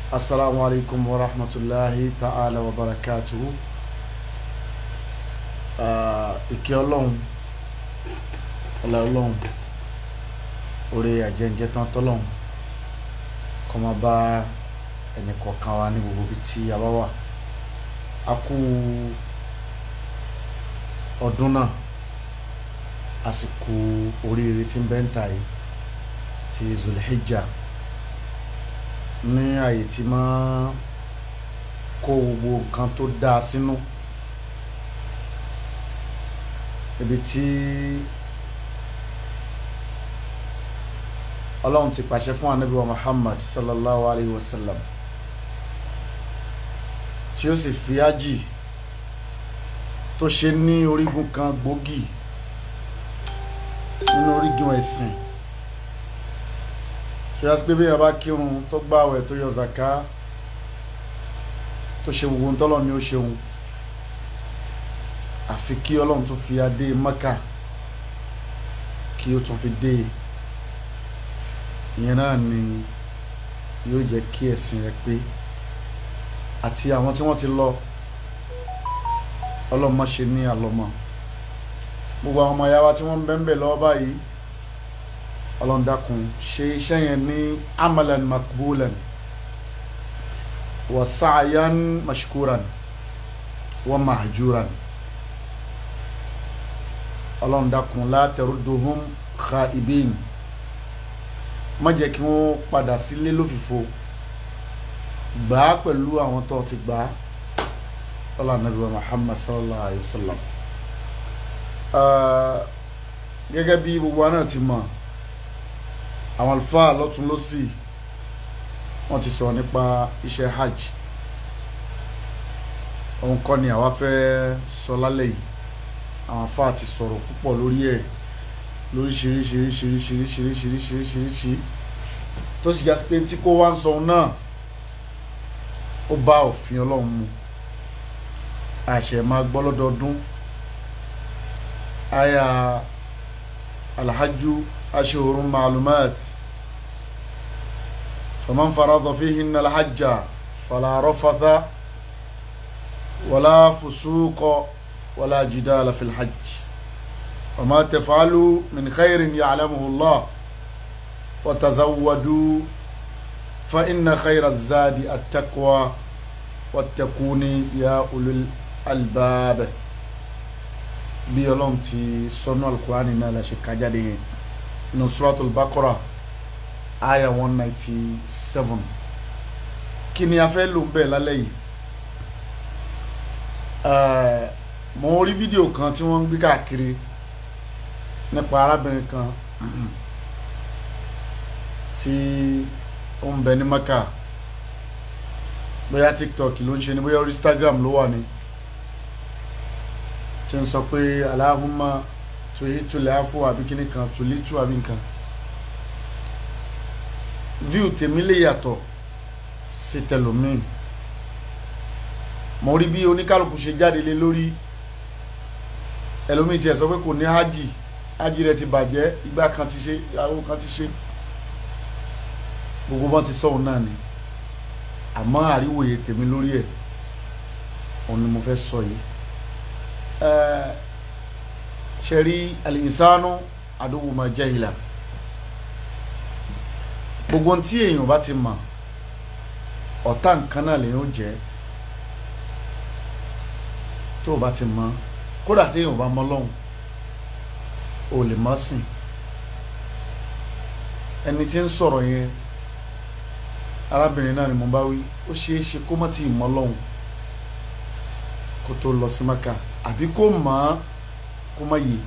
asalaamu alaykum wa rahmatulahi ta'ala wa barakatuhu ìkẹ́ ọlọ́run ọlá ọlọ́run orí àjẹǹjẹ tán tọ́lọ́run kó máa bá ẹnì kọ̀ọ̀kan wa ní gbogbo ibi tí a bá wà a kú ọdún náà àsìkò oríire tí ń bẹ ń ta yìí ti zulhijjah ní àyè tí máa kó gbogbo nǹkan tó dáa sínú ibi tí ọlọ́run ti pàṣẹ fún anabi wa muhammad sallallahu alayhi wa sallam tí ó sì fi ájì tó ṣe ní orígun kan gbòógì nínú orígun ẹ̀sìn ṣe yá sí pé bí yàrá bá kírun tó gbààwẹ̀ tó yọ zaka tó ṣe gbogbo ntọ́lọ́ ni ó ṣeun àfi kí ọlọ́run tún fi adé maka kí ó tún fi dé ìyẹn náà ni yóò jẹ́ kí ẹ̀sìn rẹ̀ pé àti àwọn tí wọ́n ti lọ ọlọ́mọ ṣe ní àlọ́mọ gbogbo àwọn ọmọ ìyá wa tí wọ́n ń bẹ́ ń bẹ̀ lọ́wọ́ báyìí ọlọ́run dákun ṣe iṣẹ́ yẹn ní amalan makbulan wa sa'yan mashkuran wa mahjuran ọlọ́run dákun la tarudduhum khaibin má jẹ́ kí wọ́n padà sílé lófìfo gbà á pẹ̀lú àwọn tó ti gbà á ọlọ́run nàbí wa muhammad sallallahu alayhi wa sallam gẹ́gẹ́ bí gbogbo wa náà ti mọ̀ àwọn àlùfáà lọ́tún lọ́sì wọ́n ti sọ̀rọ̀ nípa iṣẹ́ hajj òun kọ́ ni àwa fẹ́ sọ lálẹ́ yìí àwọn àfáà ti sọ̀rọ̀ púpọ̀ lórí ẹ̀ lóríṣiríṣiríṣiríṣiríṣiríṣiríṣiríṣi tó sì jásí pé tí kò wá ń sọ náà ó bá òfin ọlọ́run mu àṣẹ máa gbọ́ lọ́dọọdún àyà alhajju ashhurun ma'lumat faman farada fihinna alhajja fala rafatha wala fusuqa wala jidala fil hajj وما تفعلوا من خير يعلمه الله وتزودوا فإن خير الزاد التقوى واتقوني يا أولي الألباب bí ọlọ́run ti sọnù alukurani náà la ṣe kájáde yẹn nínú suratul bakora aya one ninety seven kí ni a fẹ́ lò ń bẹ̀ lálẹ́ yìí mo rí fídíò kan tí wọ́n ń gbé káàkiri nípa arábìnrin kan tí ó ń bẹ ní maka bóyá tiktok ló ń ṣe ni bóyá instagram ló wà ní tí ń sọ pé aláhùnmá tòyí tòlẹ̀ àfọ àbí kíní kan tòlí tù àbí nǹkan view tèmi lè yàtọ̀ sí tẹlòmíì mo rí bí oníkálukú ṣe jáde lé lórí ẹlòmíì tiẹ̀ sọ pé kò ní hajj hajj rẹ̀ ti bàjẹ́ ìgbà kan ti ṣe ìyàwó kan ti ṣe gbogbo wọn ti sọ̀rọ̀ náà ni àmọ́ àríwòye tèmi lórí ẹ̀ òun ni mo fẹ́ sọ yìí ṣe rí al-insanu aduwwu ma jahila gbogbo tí èèyàn bá ti mọ̀ ọ̀tá nǹkan náà lèyàn ó jẹ́ tó o bá ti mọ̀ kódà tí èèyàn bá mọ̀ lọ́hùn o lè mọ̀ sìn ẹni tí ń sọ̀rọ̀ yẹn arábìnrin náà ni mo bá wí ó ṣeé ṣe kó má ti mọ̀ lọ́hùn kó tó lọ sí maka àbí kó mọ̀ kó má yè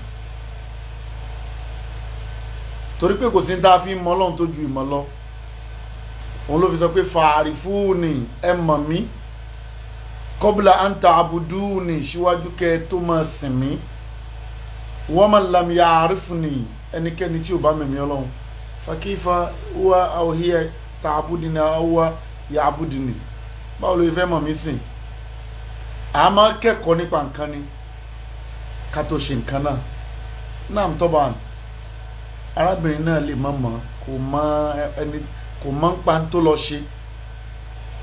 torí pé kò sí ní tá a fi mọ̀ lọ́hùn tó ju ìmọ̀ lọ òun ló fi sọ pé fàárì fúnni ẹ mọ̀ mí kọ́bùlà à ń ta àbùdúùnì síwájú kẹ́ tó máa sìn mí wọ́n máa lam ya àrífúnni ẹnikẹ́ni tí ò bá mẹ̀mí ọlọ́run fàkífà wá àwòhíyẹ ta àbúdìní àwòwá ya àbúdìní báwo ló fẹ́ mọ̀ mí sìn a máa kẹ́kọ̀ọ́ nípa nǹkan ni ká tó ṣe nǹkan náà náà tọ́ba arábìnrin náà lè má mọ̀ kò mọ ẹni kò mọ ń pa tó lọ ṣe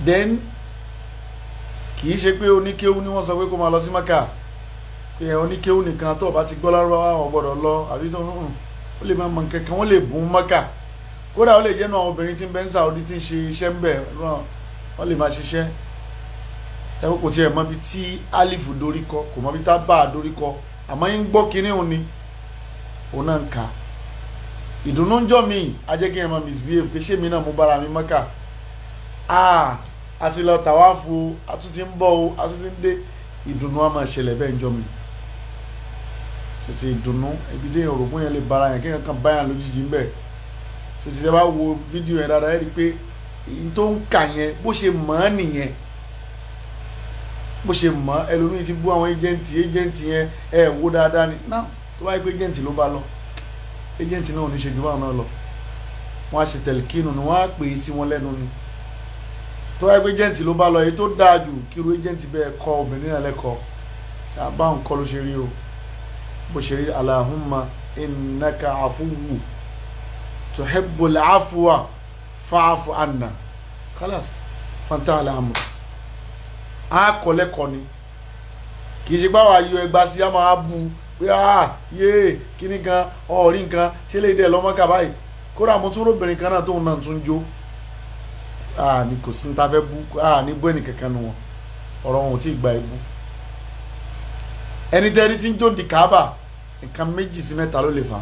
then kì í ṣe pé oníkéwú ni wọ́n sọ pé kó máa lọ sí maka pé oníkéwú nìkan tó o bá ti gbọ́ lárúbáwá ò gbọ́dọ̀ lọ àbí tó ń ó lè máa mọ nǹkan kan wọ́n lè bùn maka kódà ó lè jẹ́ náà àwọn obìnrin tí ń bẹ ní Saudi tí ń ṣe iṣẹ́ ń bẹ̀ wọ́n lè máa ṣiṣẹ́ ẹ̀wọ́n kò tiẹ̀ mọ ibi tí alifu dorí kọ kò mọ ibi tá bá a dorí kọ àmọ́ yín gbọ́ kinní òun ni òun náà ń ka ìdùnnú ń jọ mí ajẹ́ kí ẹ máa misbehave pé ṣé mi náà mú bára mi mọ́kà ah a ti lọ tàwáfù a tún ti ń bọ̀ o a tún ti ń dé ìdùnnú á máa ṣẹlẹ̀ bẹ́ẹ̀ ń jọ mi tètè ìdùnnú ibi tí òrògùn yẹn lè bára yẹn kéèyàn kan báyàn lójijì ń bẹ̀ tètè tẹ bá wo fídíò yẹn dáadáa ẹ rí i pé èyí tó ń kà yẹn bó ṣe mọ̀ ọ́ nìyẹn bó ṣe mọ̀ ọ́ ẹlòmíì ti bú àwọn ẹjẹǹtì ẹjẹǹtì yẹn ẹ wo dáadáa ni náà tó bá yẹ pé ẹjẹǹtì ló bá lọ ẹjẹǹtì náà ò ní ṣe jù báwọn náà lọ wọn á ṣe tẹlifíkìnù ni wọn á pè é sí wọn lẹ́nu ni tó bá yẹ pé ẹjẹǹtì ló bá lọ èyí tó dáa jù kíru ẹjẹǹtì bẹ́ẹ̀ kọ́ obìnrin náà lẹ́kọ̀ọ́ àbáwọn kọ́ ló ṣe rí o bó ṣe rí Allahumma innaka afuwu tuhibbul afwa fa'fu anna khalas fanta alamu a kọ lẹ́kọ̀ọ́ ni kì í ṣe báwa yọ ẹgbà sí a máa bu pé a yé kíní kan ọ̀rí nǹkan ṣé lè dẹ̀ lọ́mọ́kà báyìí kódà mo tún róbìnrin kan náà tóun náà tún jó a ní kò sí ní ta fẹ́ bú a ní bú ẹnì kankan nu wọn ọ̀rọ̀ wọn ò tí ì gba ibú ẹni tẹ́ni tí ń jó di kábà nǹkan méjì sí mẹ́ta ló lè fà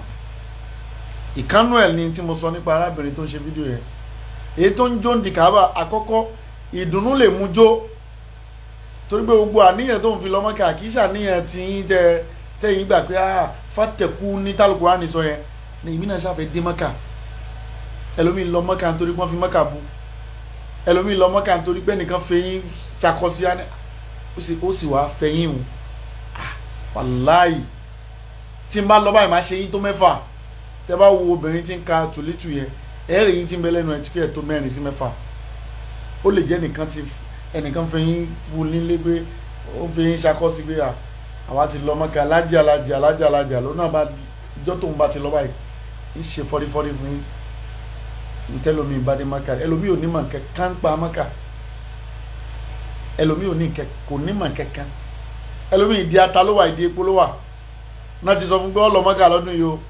ìkánú ẹ̀ ni tí mo sọ nípa arábìnrin tó ń ṣe fídíò yẹn èyí tó ń jó di kábà àkọ́kọ́ ìdùnnú lè mú jó torí pé gbogbo àníyàn tó ń fi lọ́mọ́kà kì í ṣàníyàn tí yín tẹ tẹ́yìn gbà pé ah fàtẹ̀kù ní tálùkù ránì sọ yẹn ní ìmí náà ṣàfẹ́ dé mọ́kà ẹlòmíì lọ mọ́kà nítorí pé wọ́n fi mọ́kà bu ẹlòmíì lọ mọ́kà nítorí pé nìkan fẹ́yìn ṣàkọsí ó sì wá fẹ́yìn o wàláì tí n bá lọ báyìí máa ṣe yín tó mẹ́fà tẹ́ bá wo obìnrin tí ń ka tùlítù yẹn ẹ̀ẹ́rì yín tí ń bẹ lẹ́nu ẹ̀ ti fi ẹ̀ tó mẹ́rin sí mẹ́fà ó lè jẹ́ nìkan ti ẹnìkan fi yín bu nílé pé ó fi yín ṣakọ́ sí pé àwa ti lọ mọ́kà alájà alájà alájà alájà ló náà bá ìjọ́ tóun bá ti lọ báyìí ń ṣe fọ́rífọ́rí fún yín ntẹ́lómi ìbádé mọ́kà ẹlòmí ò ní mọ̀ kẹ́kẹ́ pa mọ́kà ẹlòmí ò ní kò ní mọ̀ kẹ́kẹ́ ẹlòmí ìdí ata ló wà ìdí epo ló wà náà ti sọ fún pé ọ lọ mọ́kà lọ́dún yìí o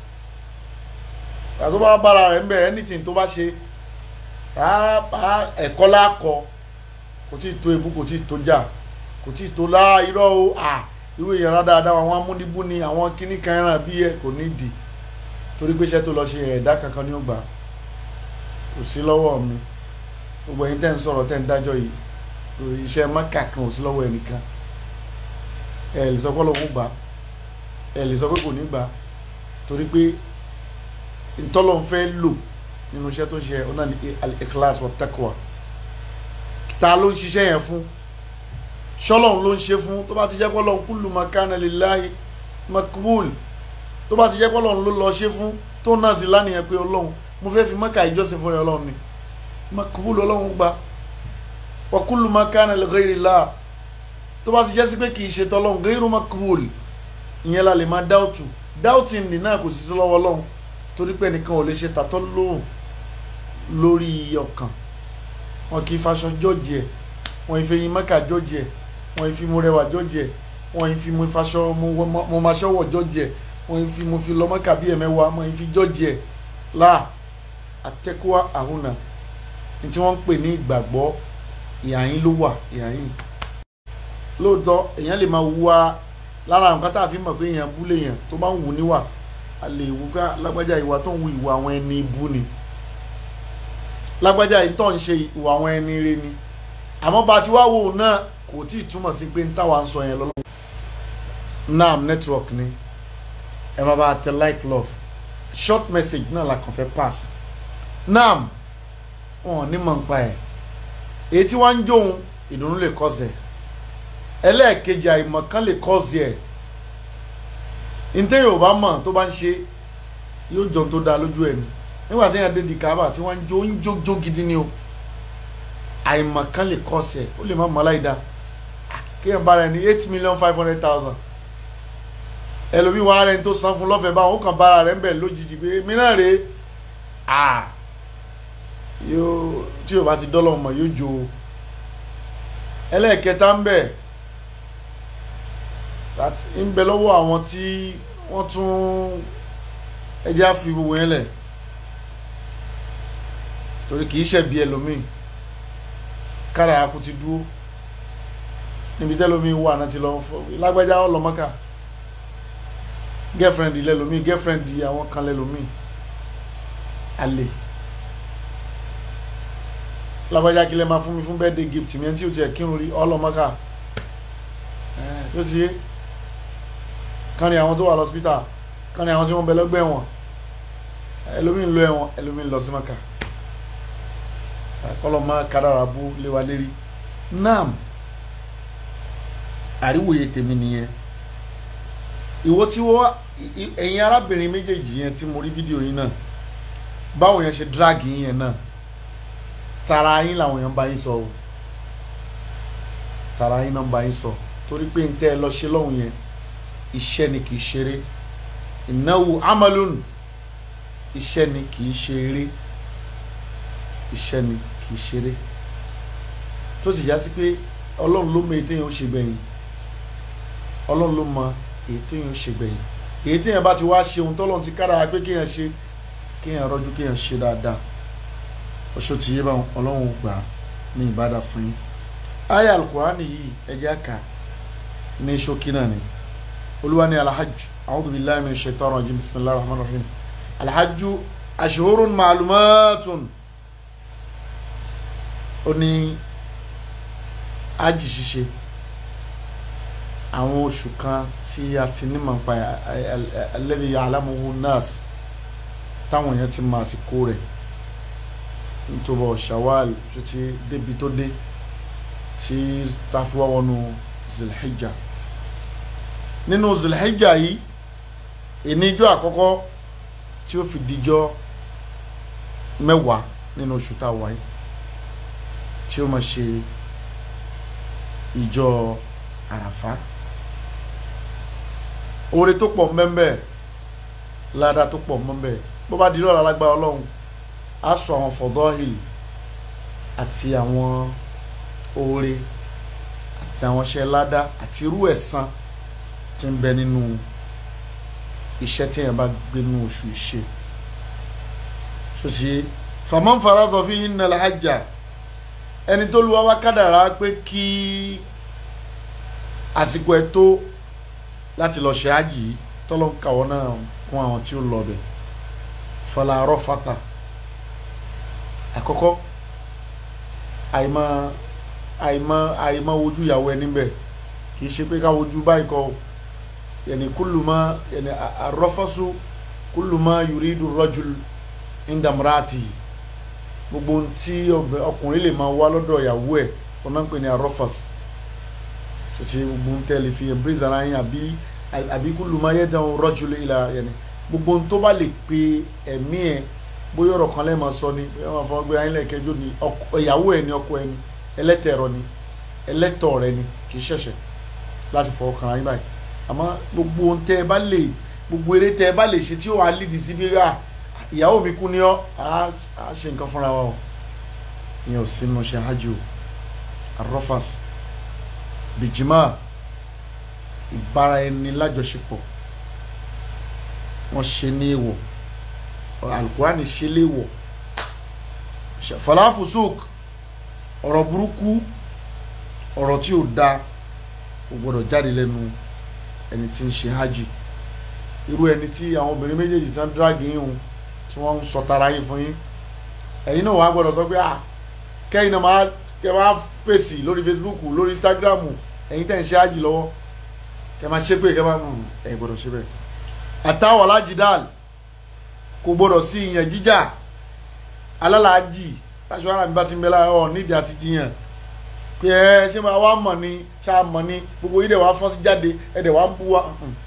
àti bá bára rẹ̀ ń bẹ̀ anything tó bá ṣe sáà ẹ̀kọ́ lákọ kò tí ì tó ebú kò tí ì tó jà kò tí ì tó lá irọ́ o à irú ìyàrá dáadáa àwọn amúnibú ni àwọn kíní kan ẹran bí ẹ kò ní dì torí pé iṣẹ́ tó lọ ṣe ẹ̀dá kankan ní ó gbà kò sí lọ́wọ́ mi gbogbo ẹ̀yin tẹ́ ń sọ̀rọ̀ tẹ́ ń dájọ́ yìí iṣẹ́ mọ́kà kan ò sí lọ́wọ́ ẹnìkan ẹ lè sọ pé Ọlọ́hun gbà ẹ lè sọ pé kò ní gbà torí pé ntọ́lọ́n fẹ́ lò nínú iṣẹ́ tó ń ṣe ọ̀nà ní al-ikhlas wa taqwa ta ló ń ṣiṣẹ́ yẹn fún ṣọ́lọ́hun ló ń ṣe fún tó bá ti jẹ́ pọ́lọ́hun kullu ma kana lillahi makbul tó bá ti jẹ́ pọ́lọ́hun ló lọ ṣe fún tó náà sí lánìyàn pé ọlọ́hun mo fẹ́ fi mọ́kà ìjọsìn fún ọlọ́hun ni makbul ọlọ́hun gbà wa kullu ma kana li ghayrillah tó bá ti jẹ́ sí pé kì í ṣe tọ́lọ́hun ghayru makbul ìyẹn la lè máa dáùtù dáùtì nì náà kò sí sí lọ́wọ́ ọlọ́hun torí pé ẹnìkan ò lè ṣe tàtọ́ lóhùn lórí ọkàn wọn kì í faṣọ jọ́ọ̀jì ẹ̀ wọn ì fi yin mẹ́kà jọ́ọ̀jì ẹ̀ wọn ì fi mo rẹwà jọ́ọ̀jì ẹ̀ wọn ì fi mo faṣọ mo máa ṣọ́wọ̀ jọ́ọ̀jì ẹ̀ wọn ì fi mo fi lọ mẹ́kà bí ẹ̀mẹ́wàá wọn ì fi jọ́ọ̀jì ẹ̀ láà àtẹ́kùwá àhùnà ní tí wọ́n ń pè ní ìgbàgbọ́ ìhàyín ló wà ìhàyín lóòótọ́ èèyàn lè máa wúwa lára nǹkan tá a fi mọ̀ pé èèyàn bú lè yàn tó bá ń wù níwà a lè wú ká lágbájá ìwà tó ń wu ìwà àwọn ẹni ibú ni lágbájá yìí tó ń ṣe ìwà àwọn ẹni ire ni àmọ́ bá a ti wá wò ó náà kò tí ì túmọ̀ sí pé ń táwa ń sọ yẹn lọ́wọ́ nam network ni ẹ máa bá a tẹ like love short message náà la kàn fẹ́ pass nam wọn ní mọ̀ nípa ẹ̀ èyí tí wọ́n ń jóun ìdùnnú lè kọ́ sẹ̀ ẹlẹ́ẹ̀kejì àìmọ̀ kan lè kọ́ sí ẹ̀ ntẹ́ yorùbá mọ̀ tó bá ń ṣe yóò jọ tó dáa lójú ẹ̀ ni nígbà tí yẹn dé di kaaba tí wọ́n ń jó ń jó jó gidi ni o àìmọ̀ kan lè kọ́ sí ẹ̀ ó lè má mọ̀ láìda kéèyàn bá rẹ̀ ní eight million five hundred thousand ẹlòmíì wọn rẹ̀ ń tó san fún lọ́fẹ̀ẹ́ báwọn ó kàn bára rẹ̀ ń bẹ̀ lójijì pé mí náà rèé yóò tí yorùbá ti dọ́lọ́ mọ̀ yóò jó ẹlẹ́ẹ̀kẹta ń bẹ ń bẹ lọ́wọ́ àwọn tí wọ́n tún ẹjẹ́ á fi gbogbo yẹn lẹ̀ torí kì í ṣẹ̀bi ẹlòmíì kára akú ti dúró níbi tẹ́lòmíì wà náà ti lọ fọ lágbájá ọlọ́mọ́ká girlfriend lẹ́lòmíì girlfriend àwọn kan lẹ́lòmíì àlè lágbájá kí lè máa fún mi fún birthday gift mi ẹni tí o tiẹ̀ kírun rí ọlọ́mọ́ká yóò ti yé kan ní àwọn tó wà lọ́sítà kan ní àwọn tí wọ́n bẹ lọ́gbẹ́ ẹ̀wọ̀n ẹlòmíì ń lọ ẹ̀wọ̀n ẹlòmíì ń lọ sí mọ́ká ọlọ́mọ kádàrà bú léwa lérí nam àríwòye tèmi nìyẹn ìwọ tí wọ́n ẹ̀yin arábìnrin méjèèjì yẹn tí mo rí fídíò yín náà báwo yẹn ṣe drag yín yẹn náà tara yín làwọn yẹn ń bá yín sọ o tara yín náà ń bá yín sọ torí pé n tẹ́ ẹ lọ ṣe lọ́hùn yẹn iṣẹ́ ni kì í ṣeré ìnáwó amalun iṣẹ́ ni kì í ṣeré iṣẹ́ ni kì í ṣeré tó sì já sí pé ọlọ́run ló mọ èyí téèyàn ó ṣe gbẹ̀yìn ọlọ́run ló mọ èyí téèyàn ó ṣe gbẹ̀yìn èyí téèyàn bá ti wá ṣe ohun tọ́lọ́run ti kára pé kéèyàn ṣe kéèyàn rọ́jú kéèyàn ṣe dáadáa ọṣọ tí yé bá ọlọ́run gbà ní ìbádà fún yín aya alukurani yìí ẹjẹ aka ní ṣókí náà ni olúwa ní alhajj a'udhu billahi minash shaitani rajim bismillahir rahmanir rahim alhajj ashhurun ma'lumatun ó ní ájì ṣíṣe àwọn oṣù kan tí a ti ní màá pa alladhi ya'lamuhu nas táwọn èèyàn ti máa àsìkò rẹ̀ nítorí shawal tó ti débi tó dé tí tafiwa wọnú zilhijja nínú zilhijja yìí ìníjọ́ àkọ́kọ́ tí ó fi dijọ́ mẹ́wàá nínú oṣù tá a wáyé tí ó máa ṣe ìjọ àràfá oore tó pọ̀ mbẹ́mbẹ́ ládàá tó pọ̀ mbẹ́mbẹ́ bó bá di lọ́la lágbára ọlọ́run á sọ àwọn fọ̀dọ́hìl àti àwọn oore àti àwọn iṣẹ́ ládá àti irú ẹ̀san tí ń bẹ nínú iṣẹ́ tí èèyàn bá gbé nínú oṣù ìṣe ṣòṣì faman faradha fihinna al-hajja ẹni tó luwa wá kádàrá pé kí àsìkò ẹ̀ tó láti lọ ṣe ájì yìí tọ́lọ́ ń kàwọ́ náà kún àwọn tí ó lọ bẹ̀ fala rafata àkọ́kọ́ àìmọ̀ àìmọ̀ àìmọ̀ wojú ìyàwó ẹni bẹ̀ kì í ṣe pé ká wojú báyìí kọ́ yẹni kúlùmọ́ yẹni arọ́fọ́sù kúlùmọ́ yuridu rajul indamrati gbogbo tí ọkùnrin lè máa wá lọ́dọ̀ ìyàwó ẹ̀ ọ̀nà ń pè ní arọ́fọ́sù ṣèṣe gbogbo ń tẹ́lẹ̀ fi embrace ara yín àbí àbí kúlùmọ́ yẹ́dàn rajul ìlà yẹni gbogbo tó bá lè pe ẹ̀mí ẹ̀ bóyá ọ̀rọ̀ kan lẹ́ẹ̀ máa sọ ni bóyá wọn fọwọ́ gbé ayé lẹ́ẹ̀kẹ́jọ́ ni ìyàwó ẹ̀ ni ọkọ ẹ̀ ni ẹlẹ́tẹ̀ẹ̀rọ ni ẹlẹ́tọ̀ rẹ ni kì í ṣẹ̀ṣẹ̀ láti fọwọ́ kan ayé báyìí àmọ́ gbogbo ohun tẹ́ ẹ bá lè gbogbo eré tẹ́ ẹ bá lè ṣe tí ó wàá lídìí sí bí rà ìyàwó mi kú ní ọ́ á ṣe nǹkan fúnra wa o ìyẹn ò sínú ṣe hajj o arọ́fàs bìjìmá ìbára ẹni lájọṣepọ̀ wọ́n ṣe ní èèwọ̀ alukurani ṣe léèwọ̀ falafusuk ọ̀rọ̀ burúkú ọ̀rọ̀ tí ò da kò gbọdọ̀ jáde lẹ́nu ẹni tí ń ṣe hajj irú ẹni tí àwọn obìnrin méjèèjì tí wọ́n dráàgì yín hùn tí wọ́n ń sọ tara yín fún yín ẹ̀yin náà wàá gbọdọ̀ sọ pé ah kẹ́yìn náà máa kẹ́ máa fèsì lórí Facebook lórí Instagram ẹ̀yin tẹ̀ ń ṣe hajj lọ́wọ́ kẹ́ máa ṣépè kẹ́ máa ẹ̀ gbọdọ̀ ṣe bẹ́ẹ̀ àtàwọn alájìdáàlì kò gbọdọ̀ sí ìyẹn jíjà alálàájì láṣọ ara mi bá ti ń bẹ lára ọ nídìí àti jiyàn pé ẹ ṣé máa wá mọ̀ ni ṣá mọ̀ ni gbogbo yìí dẹ̀ wá fọ́n sí jáde ẹ dẹ̀ wá ń bú wa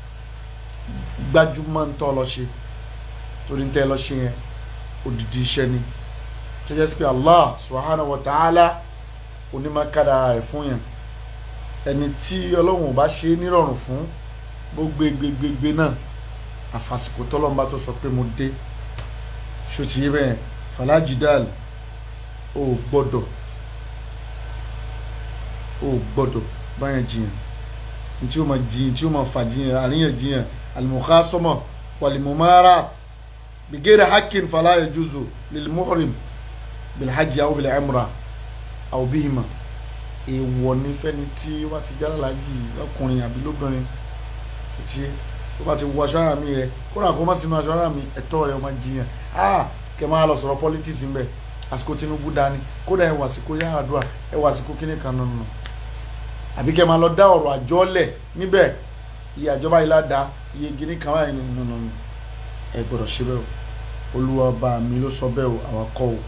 gbajúmọ̀ ń tọ́ lọ ṣe torí ń tẹ́ lọ ṣe yẹn odidi iṣẹ́ ni tó jẹ́ sí pé Allah subhanahu wa ta'ala onímọ̀kadà rẹ̀ fún yẹn ẹni tí ọlọ́run ò bá ṣe nírọ̀rùn fún gbogbo gbégbégbé náà àfàsìkò tọ́lọ́mbà tó sọ pé mo dé ṣòtì yé bẹ́ẹ̀ falajidal ò gbọ́dọ̀ o gbọ́dọ̀ báyẹn jiyàn tí o ma jiyàn tí o ma fa jiyàn àríyànjiyàn alimukhasama walimumarat bigere hakin fala yajuzu lilmuhrim bilhajj aw bil'umra aw bihima èèwọ̀ ní fẹ́ni tí wọ́n ti jára lájì lọ́kùnrin àbí lóbìnrin tí ó bá ti wọ aṣọ ara mi rẹ kódà kó má sínú aṣọ ara mi ẹ̀tọ́ rẹ ó máa jiyàn ah kẹ máa lọ sọ̀rọ̀ politics ń bẹ àsìkò Tinubu dání kódà ẹ wà àsìkò Yar'Adua ẹ wà àsìkò kíní kan nù nù àbí kẹ máa lọ dá ọ̀rọ̀ àjọlẹ̀ níbẹ̀ iye àjọba yìí ládàá iye gíní kan wáyé nù nù nù ẹ gbọ́dọ̀ ṣe bẹ́ẹ̀ o Olúwa bá mi ló sọ bẹ́ẹ̀ o àwọn kọ́ o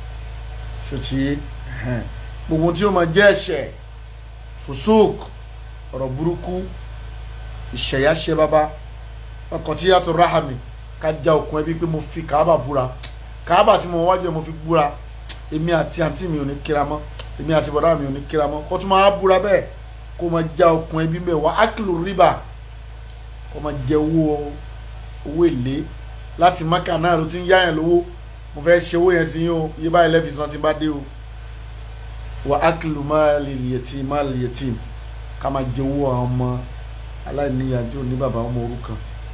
ṣòtí gbogbo tí ó máa jẹ́ ẹ̀ṣẹ̀ fusuk ọ̀rọ̀ burúkú ìṣẹ̀yà ṣe bàbá ọkọ̀ tí yàtọ̀ rahami ká já okùn ẹbí pé mo fi kàábà búra kàábà tí mo wájú ẹ mo fi búra èmi àti àǹtí mi ò ní kíra mọ́ èmi àti bọ̀dá mi ò ní kíra mọ́ kó tún máa búra bẹ́ẹ̀ kó máa já okùn ẹbí mẹ́wàá ákìlù rìbá kó máa jẹ owó owó èlé láti mákà náà ló ti ń yáyàn lówó mo fẹ́ ṣe owó yẹn sí yín o iye báyìí lẹ́fì san ti bá dé o wà ákìlù máàlì yẹtìm máàlì yẹtìm ká máa jẹ owó àwọn ọmọ aláìníyànjú ní bàbá ọmọ òrukàn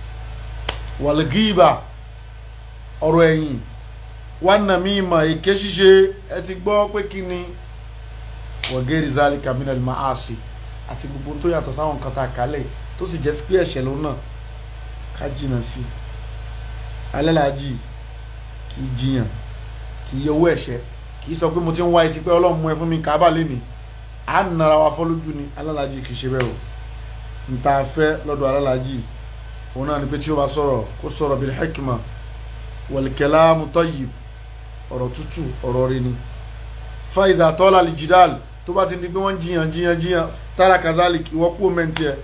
wàlgíbà ọ̀rọ̀ ẹ̀yìn wánà mímọ̀ èké ṣíṣe ẹ ti gbọ́ pé kí ni wọ̀gẹ́rì zali kaminal maasi àti gbogbo tó yàtọ̀ sáwọn nǹkan tá a kálẹ̀ tó sì jẹ́ sí pé ẹ̀ṣẹ̀ ló náà ká jìnnà sí i alẹ́làájì kì í jiyàn kì í yọwọ́ ẹ̀ṣẹ̀ kì í sọ pé mo ti ń wá etí pé ọlọ́run mú ẹ fún mi kábà lẹ́ni à ń nara wa fọ́ lójú ni alẹ́làájì kì í ṣe bẹ́ẹ̀ o n ta fẹ́ lọ́dọ̀ alẹ́làájì òun náà ni pé tí ó bá sọ̀rọ̀ kó sọ̀rọ̀ bil hikma wal kalamu tayyib ọ̀rọ̀ tútù ọ̀rọ̀ rí ni fa idha tala al jidal tó bá ti di pé wọ́n jiyàn jiyàn jiyàn tara kazalik ìwọ́ kú mẹ́ntì ẹ̀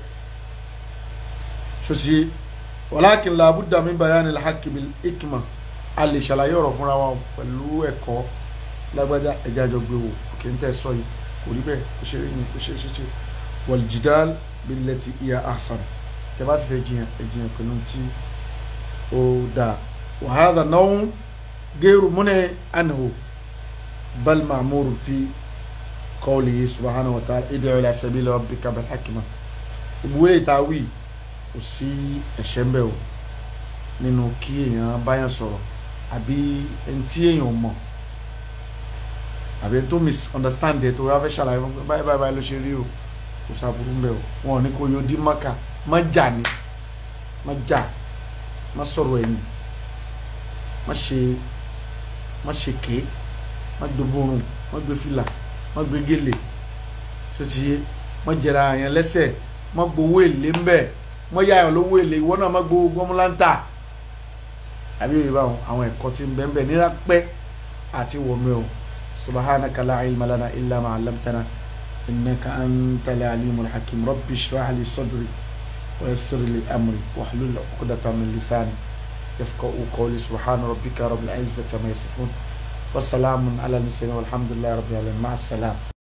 ṣòṣì walakin la budda min bayani al haqqi bil hikma a lè ṣàlàyé ọ̀rọ̀ fúnra wa pẹ̀lú ẹ̀kọ́ lágbájá ẹ̀já àjọ gbé wò kí n tẹ́ sọ yìí kò rí bẹ́ẹ̀ ó ṣe rí ni ó ṣe ṣe ṣe wal jidal billati iya ahsan tẹ́ bá sì fẹ́ jiyàn ẹ jiyàn pẹ̀lú tí ó dáa wa hadha naw'un ghayru muni anhu bal ma'mur fi qawlihi subhanahu wa ta'ala id'u ila sabili rabbika bil hikma ìwé ìtawí kò sí ẹ̀ṣẹ̀ ń bẹ o nínú kí èèyàn báyàn sọ̀rọ̀ àbí ẹni tí èèyàn mọ̀ àbí ẹni tó misunderstand ẹ̀ tó wá fẹ́ ṣàlàyé fún pé báyìí báyìí báyìí ló ṣe rí o kò sábúrú ń bẹ o wọn ò ní kó yóò dín mọ́kà má jà ní má jà má sọ̀rọ̀ ẹ̀yìn má ṣe má ṣe ké má gbé borun má gbé fìlà má gbé gèlè tó ti yé má jẹra àyàn lẹ́sẹ̀ má gbowó èlé ń bẹ má yá àyàn lówó èlé ìwọ náà má gbowó gbọmúláńtà àbí òye báwọn àwọn ẹ̀kọ́ tí ń bẹ ń bẹ nira pẹ́ àti wọ̀mí o subhanaka la ilma lana illa ma 'allamtana innaka antal alimul hakim rabbi shrah li sadri wa yassir li amri wahlul 'uqdatan min lisani yafqahu qawli subhana rabbika rabbil izzati ma yasifun wa salamun ala al mursalin walhamdulillahi rabbil alamin ma'a salam